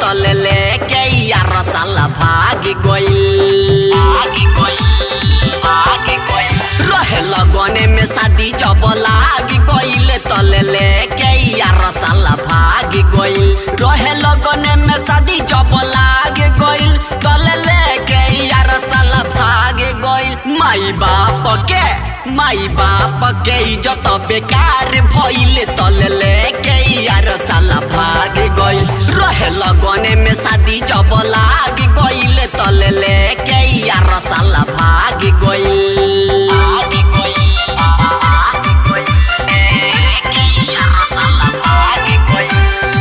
तले लेके यार साला भाग गइल भाग गइल भाग गइल रहे लगने में शादी जब लाग गइल तले लेके यार साला भाग गइल रहे लगने में शादी जब लाग गइल तले लेके यार साला भाग गइल माई बाप के माई बाप के इज्जत बेकार भइले तले लेके यार साला भाग गइल रहे लगने में शादी जब लाग गइल तले लेके यार साला भाग गइल भाग गइल भाग गइल लेके यार साला भाग गइल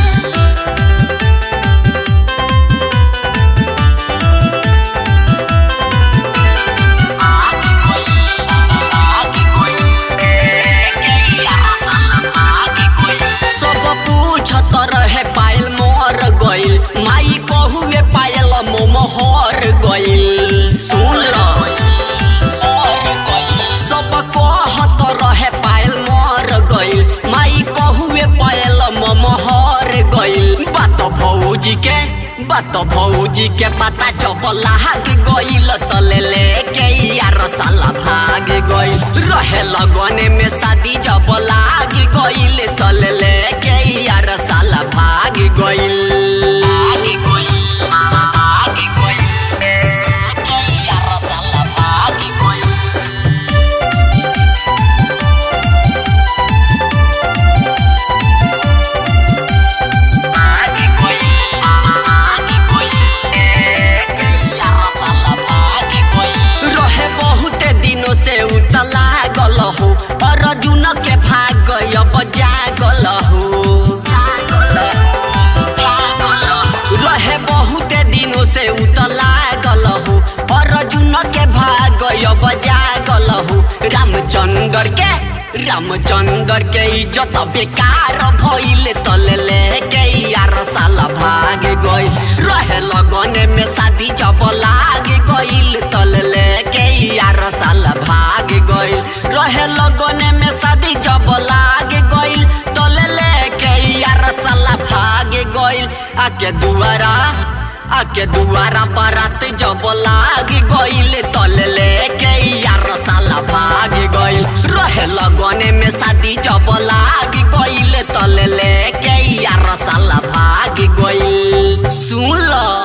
आगे कोई आगे कोई के यार साला आगे कोई सब पूछत रहे पायल मोर गइल माई कहुए पायल मोमो हर गइल सुन ल सर गइल सब कहत रहे पायल मोर गइल माई कहुए पायल मोमो हर गइल बात भौजी के बात भौजी के पता जब लाग गइल तले लेके यार साला भाग गइल रहे लगने में शादी जब लाग गइल तले लेके यार साला भाग गइल भाग गइल भाग गइल लेके यार साला भाग गइल आगे कोई आगे कोई के यार साला भागे कोई रहे बहुते दिनों से उतला गल हो अर्जुन के भाग अब जागल हो जागल हो, जागल हो। रहे बहुते दिनों से उतला गल हो अर्जुन के भाग अब जागल हो रामचंद्र के रामचंद्र के इज्जत बेकार भइले तले लेके यार साला भाग गइल रहे लगने में शादी जब लाग गइल तले लेके यार साला भाग गइल रहे लगने में शादी जब लाग गइल तले लेके यार साला भाग गइल आके दुआरा आके दुआरा बारात जब लाग गइल तले लेके यार साला भाग गइल रहे लगने में शादी जब लाग गइल तले लेके यार साला भाग गइल सुन ल